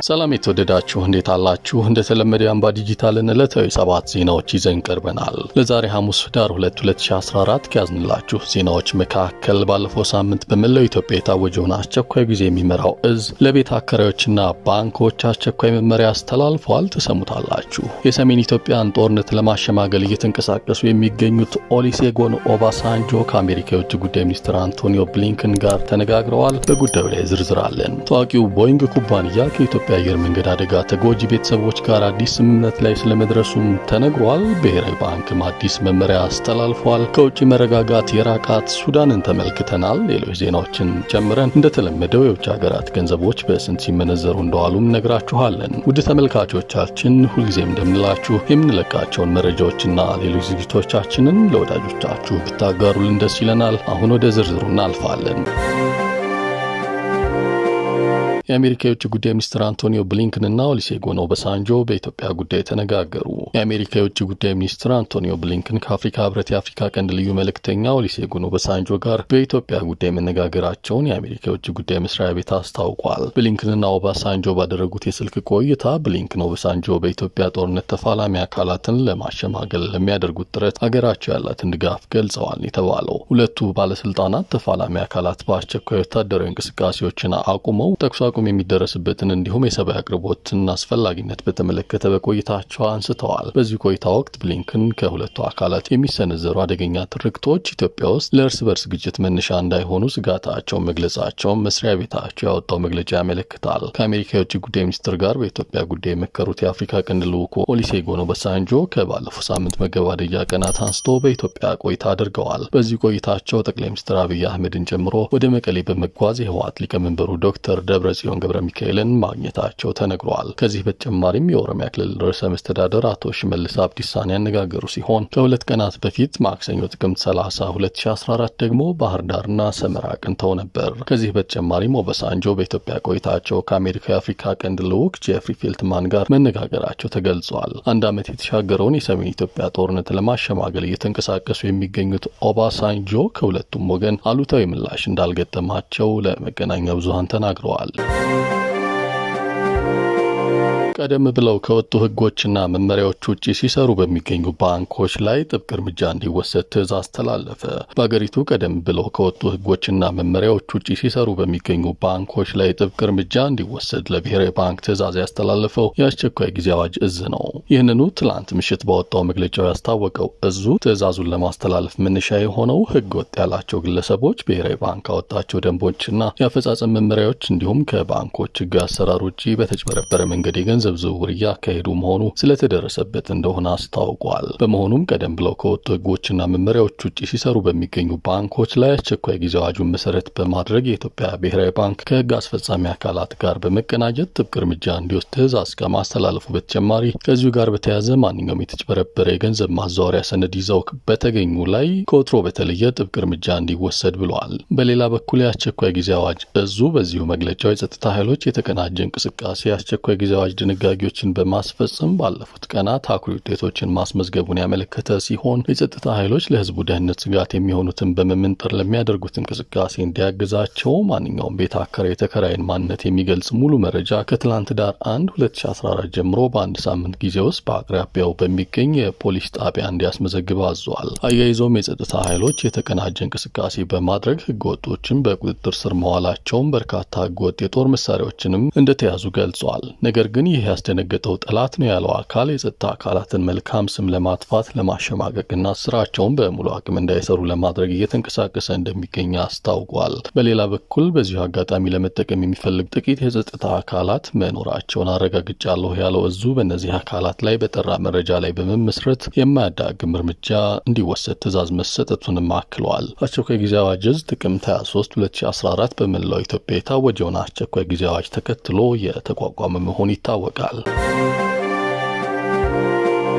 ሰላም የተወደዳችሁ እንዴት አላችሁ? እንደተለመደ የአምባ ዲጂታልን ዕለታዊ ሰባት ዜናዎች ይዘን ቀርበናል። ለዛሬ ሐሙስ ዳር 2 2014 ከያዝንላችሁ ዜናዎች መካከል ባለፈው ሳምንት በመላው ኢትዮጵያ የታወጀውን አስቸኳይ ጊዜ የሚመራው እዝ ለቤት አከራዮችና ባንኮች አስቸኳይ መመሪያ አስተላልፏል። ትሰሙታላችሁ። የሰሜን ኢትዮጵያን ጦርነት ለማሸማገል እየተንቀሳቀሱ የሚገኙት ኦሊሴጎን ኦባሳንጆ ከአሜሪካ የውጭ ጉዳይ ሚኒስትር አንቶኒዮ ብሊንከን ጋር ተነጋግረዋል። በጉዳዩ ላይ ዝርዝር አለን። ታዋቂው ቦይንግ ኩባንያ ከኢትዮጵያ አየር መንገድ አደጋ ተጎጂ ቤተሰቦች ጋር አዲስ ስምምነት ላይ ስለመድረሱም ተነግሯል። ብሔራዊ ባንክም አዲስ መመሪያ አስተላልፏል። ከውጭ መረጋጋት የራቃት ሱዳንን ተመልክተናል። ሌሎች ዜናዎችን ጨምረን እንደተለመደው የውጭ ሀገራት ገንዘቦች በስንት ሲመነዘሩ እንደዋሉም ነግራችኋለን። ውድ ተመልካቾቻችን ሁልጊዜም እንደምንላችሁ የምንለቃቸውን መረጃዎችና ሌሎች ዝግጅቶቻችንን ለወዳጆቻችሁ ብታጋሩልን ደስ ይለናል። አሁን ወደ ዝርዝሩ እናልፋለን። የአሜሪካ የውጭ ጉዳይ ሚኒስትር አንቶኒዮ ብሊንከን እና ኦሉሴጉን ኦባሳንጆ በኢትዮጵያ ጉዳይ ተነጋገሩ። የአሜሪካ የውጭ ጉዳይ ሚኒስትር አንቶኒዮ ብሊንከን ከአፍሪካ ሕብረት የአፍሪካ ቀንድ ልዩ መልእክተኛ ኦሉሴጉን ኦባሳንጆ ጋር በኢትዮጵያ ጉዳይ መነጋገራቸውን የአሜሪካ የውጭ ጉዳይ መስሪያ ቤት አስታውቋል። ብሊንከንና ኦባሳንጆ ባደረጉት የስልክ ቆይታ ብሊንከን ኦባሳንጆ በኢትዮጵያ ጦርነት ተፋላሚ አካላትን ለማሸማገል ለሚያደርጉት ጥረት አገራቸው ያላትን ድጋፍ ገልጸዋል የተባለው ሁለቱ ባለስልጣናት ተፋላሚ አካላት በአስቸኳይ ወታደራዊ እንቅስቃሴዎችን አቁመው ተኩስ አቁም የሚደረስበትን እንዲሁም የሰብአዊ አቅርቦትን አስፈላጊነት በተመለከተ በቆይታቸው አንስተዋል። በዚህ ቆይታ ወቅት ብሊንከን ከሁለቱ አካላት የሚሰነዘሩ አደገኛ ትርክቶች ኢትዮጵያ ውስጥ ለእርስ በርስ ግጭት መነሻ እንዳይሆኑ ስጋታቸውን መግለጻቸውን መስሪያ ቤታቸው ያወጣው መግለጫ ያመለክታል። ከአሜሪካ የውጭ ጉዳይ ሚኒስትር ጋር በኢትዮጵያ ጉዳይ የመከሩት የአፍሪካ ቀንድ ልዑኩ ኦሉሴጉን ኦባሳንጆ ከባለፈው ሳምንት መገባደጃ ቀናት አንስቶ በኢትዮጵያ ቆይታ አድርገዋል። በዚህ ቆይታቸው ጠቅላይ ሚኒስትር አብይ አህመድን ጨምሮ ወደ መቀሌ በመጓዝ የህወሓት ሊቀመንበሩ ዶክተር ደብረ ጽዮን ገብረ ሚካኤልን ማግኘታቸው ተነግሯል። ከዚህ በተጨማሪም የኦሮሚያ ክልል ርዕሰ መስተዳደር አቶ ሽመልስ አብዲሳን ያነጋገሩ ሲሆን ከሁለት ቀናት በፊት ማክሰኞ ጥቅምት 30 2014 ደግሞ ባህር ዳርና ሰመራ አቅንተው ነበር። ከዚህ በተጨማሪም ኦባሳንጆ በኢትዮጵያ ቆይታቸው ከአሜሪካ የአፍሪካ ቀንድ ልዑክ ጄፍሪ ፌልትማን ጋር መነጋገራቸው ተገልጿል። አንድ ዓመት የተሻገረውን የሰሜን ኢትዮጵያ ጦርነት ለማሸማገል እየተንቀሳቀሱ የሚገኙት ኦባሳንጆ ከሁለቱም ወገን አሉታዊ ምላሽ እንዳልገጠማቸው ለመገናኛ ብዙሃን ተናግረዋል። ቀደም ብለው ከወጡ ሕጎችና መመሪያዎች ውጭ ሲሰሩ በሚገኙ ባንኮች ላይ ጥብቅ እርምጃ እንዲወሰድ ትዕዛዝ ተላለፈ። በአገሪቱ ቀደም ብለው ከወጡ ሕጎችና መመሪያዎች ውጭ ሲሰሩ በሚገኙ ባንኮች ላይ ጥብቅ እርምጃ እንዲወሰድ ለብሔራዊ ባንክ ትዕዛዝ ያስተላለፈው የአስቸኳይ ጊዜ አዋጅ እዝ ነው። ይህንኑ ትላንት ምሽት ባወጣው መግለጫው ያስታወቀው እዙ ትዕዛዙን ለማስተላለፍ መነሻ የሆነው ሕገ ወጥ ያላቸው ግለሰቦች ብሔራዊ ባንክ አወጣቸው ደንቦችና የአፈጻጸም መመሪያዎች እንዲሁም ከባንኮች ሕግ አሰራር ውጭ በተጭበረበረ መንገድ የገንዘብ ገንዘብ ዝውውር እያካሄዱ መሆኑ ስለተደረሰበት እንደሆነ አስታውቋል። በመሆኑም ቀደም ብለው ከወጡ ህጎችና መመሪያዎች ውጭ ሲሰሩ በሚገኙ ባንኮች ላይ አስቸኳይ ጊዜ አዋጁን መሰረት በማድረግ የኢትዮጵያ ብሔራዊ ባንክ ከህግ አስፈጻሚ አካላት ጋር በመቀናጀት ጥብቅ እርምጃ እንዲወስድ ትዕዛዝ ከማስተላለፉ በተጨማሪ ከዚሁ ጋር በተያያዘ ማንኛውም የተጭበረበረ የገንዘብ ማዛወሪያ ሰነድ ይዘው በተገኙ ላይ ከወትሮ በተለየ ጥብቅ እርምጃ እንዲወሰድ ብለዋል። በሌላ በኩል የአስቸኳይ ጊዜ አዋጅ እዙ በዚሁ መግለጫው የጸጥታ ኃይሎች የተቀናጀ እንቅስቃሴ የአስቸኳይ ጊዜ አዋጅ ድንጋጌዎችን በማስፈጸም ባለፉት ቀናት አኩሪ ውጤቶችን ማስመዝገቡን ያመለከተ ሲሆን የጸጥታ ኃይሎች ለህዝቡ ደህንነት ስጋት የሚሆኑትን በመመንጠር ለሚያደርጉት እንቅስቃሴ እንዲያግዛቸው ማንኛውም ቤት አከራይ የተከራይን ማንነት የሚገልጽ ሙሉ መረጃ ከትላንት ዳር 1 2014 ጀምሮ በአንድ ሳምንት ጊዜ ውስጥ በአቅራቢያው በሚገኝ የፖሊስ ጣቢያ እንዲያስመዘግብ አዟል። አያይዞም የጸጥታ ኃይሎች የተቀናጀ እንቅስቃሴ በማድረግ ህገወጦችን በቁጥጥር ስር መዋላቸውን በርካታ ህገወጥ የጦር መሳሪያዎችንም እንደተያዙ ገልጿል። ነገር ግን ይህ ያስደነገጠው ጠላት ነው ያለው አካል የጸጥታ አካላትን መልካም ስም ለማጥፋት ለማሸማቀቅና ስራቸውን በሙሉ አቅም እንዳይሰሩ ለማድረግ እየተንቀሳቀሰ እንደሚገኝ አስታውቋል። በሌላ በኩል በዚሁ አጋጣሚ ለመጠቀም የሚፈልግ ጥቂት የጸጥታ አካላት መኖራቸውን አረጋግጫለሁ ያለው እዙ በእነዚህ አካላት ላይ በጠራ መረጃ ላይ በመመስረት የማያዳግም እርምጃ እንዲወሰድ ትዕዛዝ መሰጠቱንም አክለዋል። አስቸኳይ ጊዜ አዋጅ እዝ ጥቅምት 23 2014 በመላው ኢትዮጵያ የታወጀውን አስቸኳይ ጊዜ አዋጅ ተከትሎ የተቋቋመ መሆኑ ይታወቃል።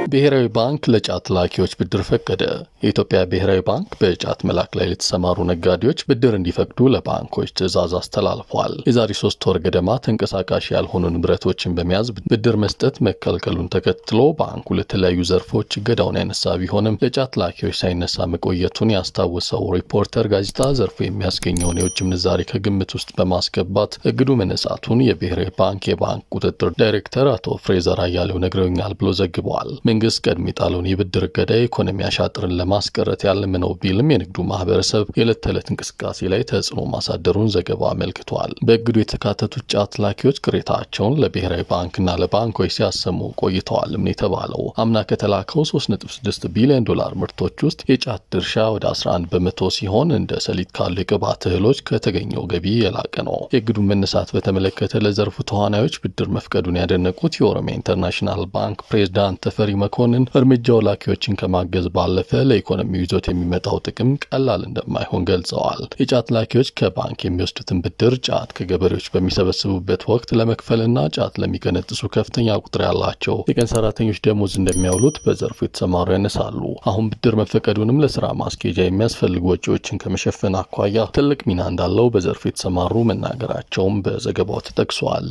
ብሔራዊ ባንክ ለጫት ላኪዎች ብድር ፈቀደ። የኢትዮጵያ ብሔራዊ ባንክ በጫት መላክ ላይ ለተሰማሩ ነጋዴዎች ብድር እንዲፈቅዱ ለባንኮች ትዕዛዝ አስተላልፏል። የዛሬ ሶስት ወር ገደማ ተንቀሳቃሽ ያልሆኑ ንብረቶችን በመያዝ ብድር መስጠት መከልከሉን ተከትሎ ባንኩ ለተለያዩ ዘርፎች እገዳውን ያነሳ ቢሆንም ለጫት ላኪዎች ሳይነሳ መቆየቱን ያስታወሰው ሪፖርተር ጋዜጣ ዘርፉ የሚያስገኘውን የውጭ ምንዛሬ ከግምት ውስጥ በማስገባት እግዱ መነሳቱን የብሔራዊ ባንክ የባንክ ቁጥጥር ዳይሬክተር አቶ ፍሬዘር አያሌው ነግረውኛል ብሎ ዘግበዋል። መንግስት ቀድሞ የጣለውን የብድር እገዳ የኢኮኖሚ አሻጥርን ለማስቀረት ያለመ ነው ቢልም የንግዱ ማህበረሰብ የዕለት ተዕለት እንቅስቃሴ ላይ ተጽዕኖ ማሳደሩን ዘገባው አመልክቷል። በእግዱ የተካተቱት ጫት ላኪዎች ቅሬታቸውን ለብሔራዊ ባንክና ለባንኮች ሲያሰሙ ቆይተዋልም ነው የተባለው። አምና ከተላከው 3.6 ቢሊዮን ዶላር ምርቶች ውስጥ የጫት ድርሻ ወደ 11 በመቶ ሲሆን እንደ ሰሊጥ ካሉ የቅባት እህሎች ከተገኘው ገቢ የላቀ ነው። የእግዱን መነሳት በተመለከተ ለዘርፉ ተዋናዮች ብድር መፍቀዱን ያደነቁት የኦሮሚያ ኢንተርናሽናል ባንክ ፕሬዝዳንት ተፈሪ መኮንን እርምጃው ላኪዎችን ከማገዝ ባለፈ ለኢኮኖሚው ይዞት የሚመጣው ጥቅም ቀላል እንደማይሆን ገልጸዋል። የጫት ላኪዎች ከባንክ የሚወስዱትን ብድር ጫት ከገበሬዎች በሚሰበስቡበት ወቅት ለመክፈልና ጫት ለሚቀነጥሱ ከፍተኛ ቁጥር ያላቸው የቀን ሰራተኞች ደሞዝ እንደሚያውሉት በዘርፉ የተሰማሩ ያነሳሉ። አሁን ብድር መፈቀዱንም ለስራ ማስኬጃ የሚያስፈልጉ ወጪዎችን ከመሸፈን አኳያ ትልቅ ሚና እንዳለው በዘርፉ የተሰማሩ መናገራቸውም በዘገባው ተጠቅሷል።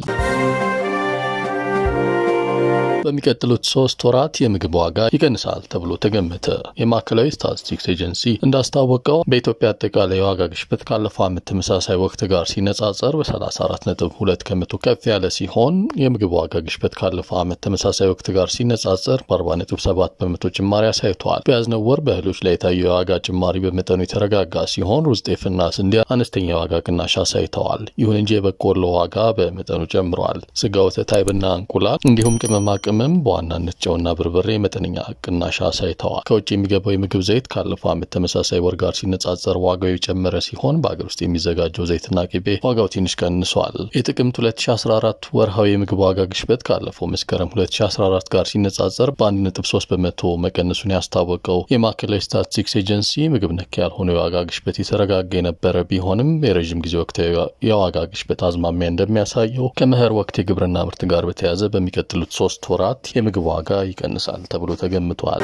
በሚቀጥሉት ሶስት ወራት የምግብ ዋጋ ይቀንሳል ተብሎ ተገመተ። የማዕከላዊ ስታቲስቲክስ ኤጀንሲ እንዳስታወቀው በኢትዮጵያ አጠቃላይ የዋጋ ግሽበት ካለፈው ዓመት ተመሳሳይ ወቅት ጋር ሲነጻጸር በ34.2 ከመቶ ከፍ ያለ ሲሆን የምግብ ዋጋ ግሽበት ካለፈው ዓመት ተመሳሳይ ወቅት ጋር ሲነጻጸር በ40.7 በመቶ ጭማሪ አሳይቷል። በያዝነው ወር በእህሎች ላይ የታየው የዋጋ ጭማሪ በመጠኑ የተረጋጋ ሲሆን ሩዝ፣ ጤፍና ስንዴ አነስተኛ የዋጋ ቅናሽ አሳይተዋል። ይሁን እንጂ የበቆሎ ዋጋ በመጠኑ ጨምረዋል። ስጋ፣ ወተት፣ አይብና እንቁላል እንዲሁም ቅመማ ቅመም በዋናነት ጨውና በርበሬ መጠነኛ ቅናሽ አሳይተዋል። ከውጭ የሚገባው የምግብ ዘይት ካለፈው ዓመት ተመሳሳይ ወር ጋር ሲነጻጸር ዋጋው የጨመረ ሲሆን በአገር ውስጥ የሚዘጋጀው ዘይትና ቅቤ ዋጋው ትንሽ ቀንሷል። የጥቅምት 2014 ወርሃዊ የምግብ ዋጋ ግሽበት ካለፈው መስከረም 2014 ጋር ሲነጻጸር በ1.3 በመቶ መቀነሱን ያስታወቀው የማዕከላዊ ስታቲስቲክስ ኤጀንሲ ምግብ ነክ ያልሆነው የዋጋ ግሽበት የተረጋጋ የነበረ ቢሆንም የረዥም ጊዜ ወቅታዊ የዋጋ ግሽበት አዝማሚያ እንደሚያሳየው ከመኸር ወቅት የግብርና ምርት ጋር በተያያዘ በሚቀጥሉት ሶስት ወራት የምግብ ዋጋ ይቀንሳል ተብሎ ተገምቷል።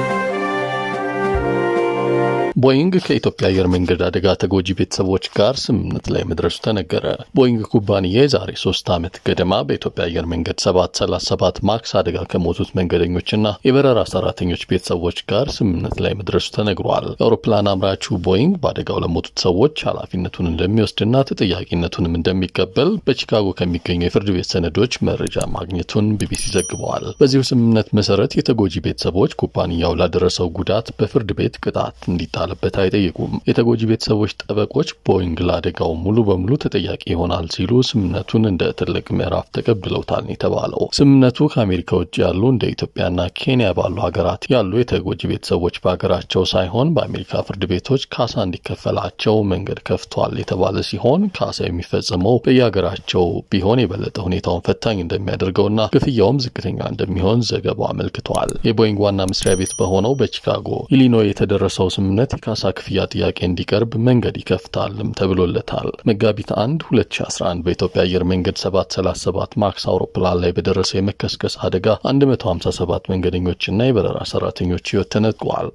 ቦይንግ ከኢትዮጵያ አየር መንገድ አደጋ ተጎጂ ቤተሰቦች ጋር ስምምነት ላይ መድረሱ ተነገረ። ቦይንግ ኩባንያ የዛሬ ሶስት ዓመት ገደማ በኢትዮጵያ አየር መንገድ 737 ማክስ አደጋ ከሞቱት መንገደኞችና የበረራ ሰራተኞች ቤተሰቦች ጋር ስምምነት ላይ መድረሱ ተነግሯል። የአውሮፕላን አምራቹ ቦይንግ በአደጋው ለሞቱት ሰዎች ኃላፊነቱን እንደሚወስድና ተጠያቂነቱንም እንደሚቀበል በቺካጎ ከሚገኙ የፍርድ ቤት ሰነዶች መረጃ ማግኘቱን ቢቢሲ ዘግበዋል። በዚሁ ስምምነት መሰረት የተጎጂ ቤተሰቦች ኩባንያው ላደረሰው ጉዳት በፍርድ ቤት ቅጣት እንዲጣ በት አይጠይቁም። የተጎጂ ቤተሰቦች ጠበቆች ቦይንግ ለአደጋው ሙሉ በሙሉ ተጠያቂ ይሆናል ሲሉ ስምምነቱን እንደ ትልቅ ምዕራፍ ተቀብለውታል የተባለው ስምምነቱ ከአሜሪካ ውጭ ያሉ እንደ ኢትዮጵያና ኬንያ ባሉ ሀገራት ያሉ የተጎጂ ቤተሰቦች በሀገራቸው ሳይሆን በአሜሪካ ፍርድ ቤቶች ካሳ እንዲከፈላቸው መንገድ ከፍቷል የተባለ ሲሆን ካሳ የሚፈጸመው በየሀገራቸው ቢሆን የበለጠ ሁኔታውን ፈታኝ እንደሚያደርገውና ክፍያውም ዝቅተኛ እንደሚሆን ዘገባው አመልክቷል። የቦይንግ ዋና መስሪያ ቤት በሆነው በቺካጎ ኢሊኖይ የተደረሰው ስምምነት የካሳ ክፍያ ጥያቄ እንዲቀርብ መንገድ ይከፍታልም ተብሎለታል። መጋቢት 1 2011 በኢትዮጵያ አየር መንገድ 737 ማክስ አውሮፕላን ላይ በደረሰው የመከስከስ አደጋ 157 መንገደኞችና የበረራ ሰራተኞች ሕይወት ተነጥቋል።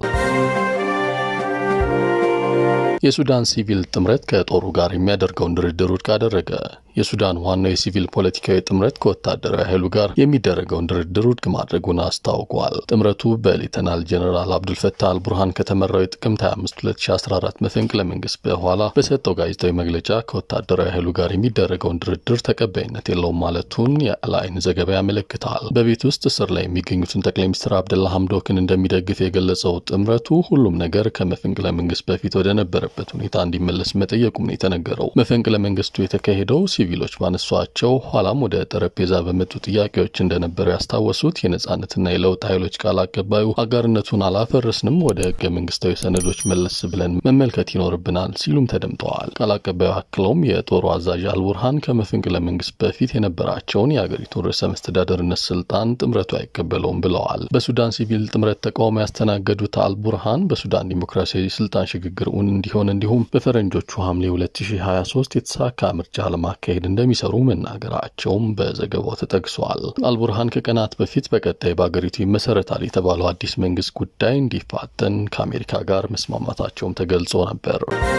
የሱዳን ሲቪል ጥምረት ከጦሩ ጋር የሚያደርገውን ድርድር ውድቅ አደረገ። የሱዳን ዋናው የሲቪል ፖለቲካዊ ጥምረት ከወታደራዊ ኃይሉ ጋር የሚደረገውን ድርድር ውድቅ ማድረጉን አስታውቋል። ጥምረቱ በሌተናል ጀኔራል አብዱልፈታህ አልቡርሃን ከተመራው የጥቅምት 25 2014 መፈንቅለ መንግስት በኋላ በሰጠው ጋዜጣዊ መግለጫ ከወታደራዊ ኃይሉ ጋር የሚደረገውን ድርድር ተቀባይነት የለውም ማለቱን የአልአይን ዘገባ ያመለክታል። በቤት ውስጥ እስር ላይ የሚገኙትን ጠቅላይ ሚኒስትር አብደላ ሐምዶክን እንደሚደግፍ የገለጸው ጥምረቱ ሁሉም ነገር ከመፈንቅለ መንግስት በፊት ወደ ነበረበት ሁኔታ እንዲመለስ መጠየቁም ነው የተነገረው። መፈንቅለ መንግስቱ የተካሄደው ሲቪሎች ባነሷቸው ኋላም ወደ ጠረጴዛ በመጡ ጥያቄዎች እንደነበሩ ያስታወሱት የነጻነትና የለውጥ ኃይሎች ቃል አቀባዩ አጋርነቱን አላፈረስንም፣ ወደ ህገ መንግስታዊ ሰነዶች መለስ ብለን መመልከት ይኖርብናል ሲሉም ተደምጠዋል። ቃል አቀባዩ አክለውም የጦሩ አዛዥ አልቡርሃን ከመፈንቅለ መንግስት በፊት የነበራቸውን የአገሪቱን ርዕሰ መስተዳደርነት ስልጣን ጥምረቱ አይቀበለውም ብለዋል። በሱዳን ሲቪል ጥምረት ተቃውሞ ያስተናገዱት አልቡርሃን በሱዳን ዲሞክራሲያዊ ስልጣን ሽግግር እውን እንዲሆን እንዲሁም በፈረንጆቹ ሐምሌ 2023 የተሳካ ምርጫ ለማካሄድ ለማካሄድ እንደሚሰሩ መናገራቸውም በዘገባው ተጠቅሷል። አልቡርሃን ከቀናት በፊት በቀጣይ በአገሪቱ ይመሰረታል የተባለው አዲስ መንግስት ጉዳይ እንዲፋጠን ከአሜሪካ ጋር መስማማታቸውም ተገልጾ ነበር።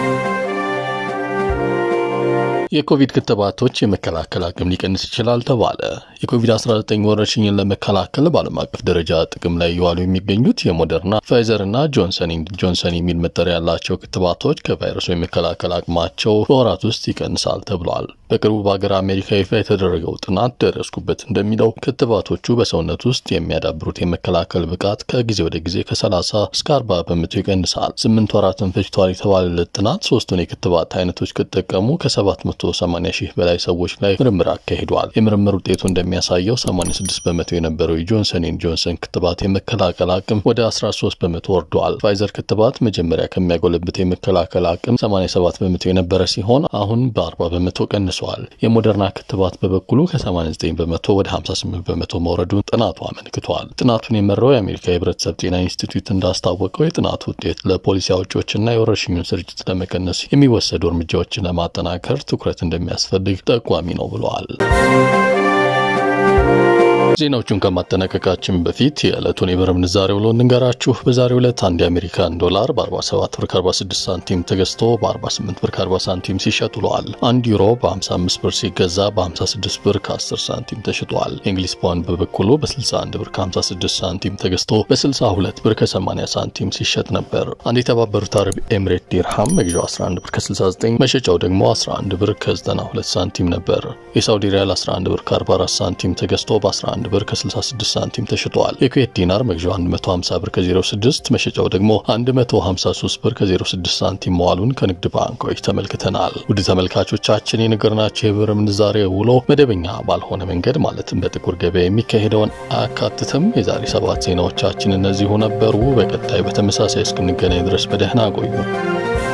የኮቪድ ክትባቶች የመከላከል አቅም ሊቀንስ ይችላል ተባለ። የኮቪድ-19 ወረርሽኝን ለመከላከል በዓለም አቀፍ ደረጃ ጥቅም ላይ እየዋሉ የሚገኙት የሞደርና ፋይዘር እና ጆንሰን ጆንሰን የሚል መጠሪያ ያላቸው ክትባቶች ከቫይረሱ የመከላከል አቅማቸው በወራት ውስጥ ይቀንሳል ተብሏል። በቅርቡ በሀገር አሜሪካ ይፋ የተደረገው ጥናት ደረስኩበት እንደሚለው ክትባቶቹ በሰውነት ውስጥ የሚያዳብሩት የመከላከል ብቃት ከጊዜ ወደ ጊዜ ከ30 እስከ 40 በመቶ ይቀንሳል። ስምንት ወራትን ፈጅቷል የተባለለት ጥናት ሶስቱን የክትባት አይነቶች ከተጠቀሙ ከ780 ሺህ በላይ ሰዎች ላይ ምርምር አካሂዷል። የምርምር ውጤቱ እንደሚያሳየው 86 በመቶ የነበረው የጆንሰን ጆንሰን ክትባት የመከላከል አቅም ወደ 13 በመቶ ወርዷል። ፋይዘር ክትባት መጀመሪያ ከሚያጎለብት የመከላከል አቅም 87 በመቶ የነበረ ሲሆን አሁን በ40 በመቶ ቀንሷል። የሞደርና ክትባት በበኩሉ ከ89 በመቶ ወደ 58 በመቶ መውረዱን ጥናቱ አመልክቷል። ጥናቱን የመራው የአሜሪካ የህብረተሰብ ጤና ኢንስቲትዩት እንዳስታወቀው የጥናቱ ውጤት ለፖሊሲ አውጪዎችና የወረርሽኙን ስርጭት ለመቀነስ የሚወሰዱ እርምጃዎችን ለማጠናከር ትኩረት እንደሚያስፈልግ ጠቋሚ ነው ብለዋል። ዜናዎቹን ከማጠናቀቃችን በፊት የዕለቱን የብር ምንዛሬ ውሎ እንንገራችሁ። በዛሬው ዕለት አንድ የአሜሪካን ዶላር በ47 ብር 46 ሳንቲም ተገዝቶ በ48 ብር 40 ሳንቲም ሲሸጥ ውለዋል። አንድ ዩሮ በ55 ብር ሲገዛ በ56 ብር ከ10 ሳንቲም ተሽጧል። የእንግሊዝ ፓውንድ በበኩሉ በ61 ብር 56 ሳንቲም ተገዝቶ በ62 ብር ከ80 ሳንቲም ሲሸጥ ነበር። አንድ የተባበሩት አረብ ኤምሬት ዲርሃም መግዣው 11 ብር ከ69 መሸጫው ደግሞ 11 ብር ከ92 ሳንቲም ነበር። የሳውዲ ሪያል 11 ብር ከ44 ሳንቲም ተገዝቶ በ11 ብር ከ66 ሳንቲም ተሽጧል። የኩዌት ዲናር መግዣው 150 ብር ከ06 መሸጫው ደግሞ 153 ብር ከ06 ሳንቲም መዋሉን ከንግድ ባንኮች ተመልክተናል። ውድ ተመልካቾቻችን የነገርናቸው የብር ምንዛሬ ውሎ መደበኛ ባልሆነ መንገድ ማለትም በጥቁር ገበያ የሚካሄደውን አያካትትም። የዛሬ ሰባት ዜናዎቻችን እነዚሁ ነበሩ። በቀጣይ በተመሳሳይ እስክንገናኝ ድረስ በደህና ቆዩ።